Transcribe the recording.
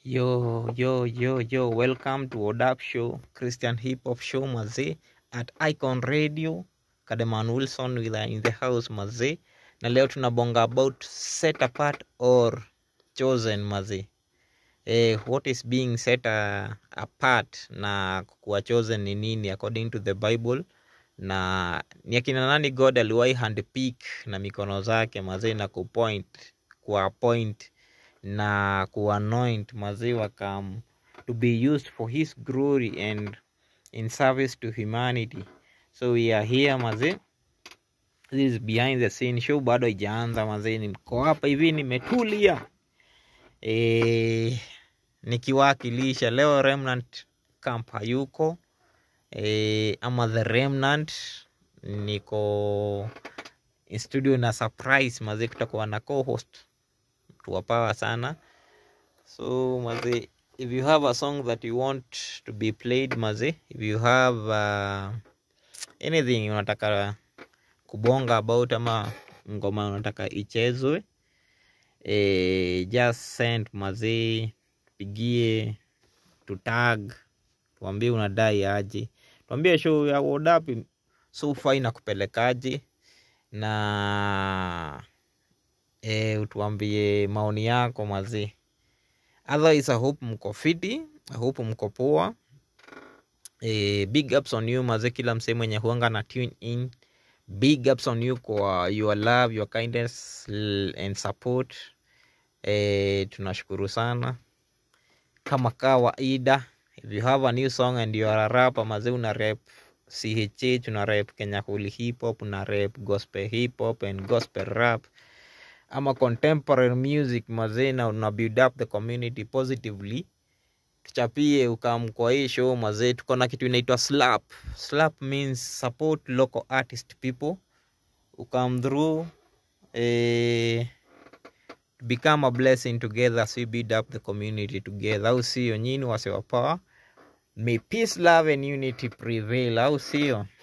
Yo, yo, yo, yo, welcome to Odap Show, Christian Hip Hop Show mazee at Icon Radio. Kademan Wilson with in the house mazee, na leo tunabonga about set apart or chosen mazee. Eh, what is being set uh, apart na kuwa chosen ni nini according to the Bible na ni akina nani God aliwahi handpick na mikono zake mazee na kupoint kuappoint na kuanoint mazee wakam to be used for his glory and in service to humanity so we are here mazee this is behind the scene show bado haijaanza mazee niko hapa hivi nimetulia e, nikiwakilisha leo remnant camp hayuko e, ama the remnant niko in studio na surprise mazee kutakuwa na co-host tuwapawa sana so maze if you have a song that you want to be played maze if you have uh, anything unataka kubonga about ama ngoma unataka ichezwe e, just send maze tupigie tutag tuambie unadai aje tuambie show ya wodapi so far inakupelekaje na e, utuambie maoni yako mazee otherwise i hope mko fiti i hope mko poa e, big ups on you mazee kila msee mwenye huanga na tune in big ups on you kwa your love your kindness l- and support e, tunashukuru sana kama kawaida if you have a new song and you are a rapper mazee una rap chh una rap kenya holy hip hop una rap gospel hip hop and gospel rap ama contemporary music mazee na una build up the community positively tuchapie ukam kwa hii show mazee tuko na kitu inaitwa slap slap means support local artist people ukam through eh, become a blessing together as we build up the community together au sio nyini wasewapawa may peace love and unity prevail au sio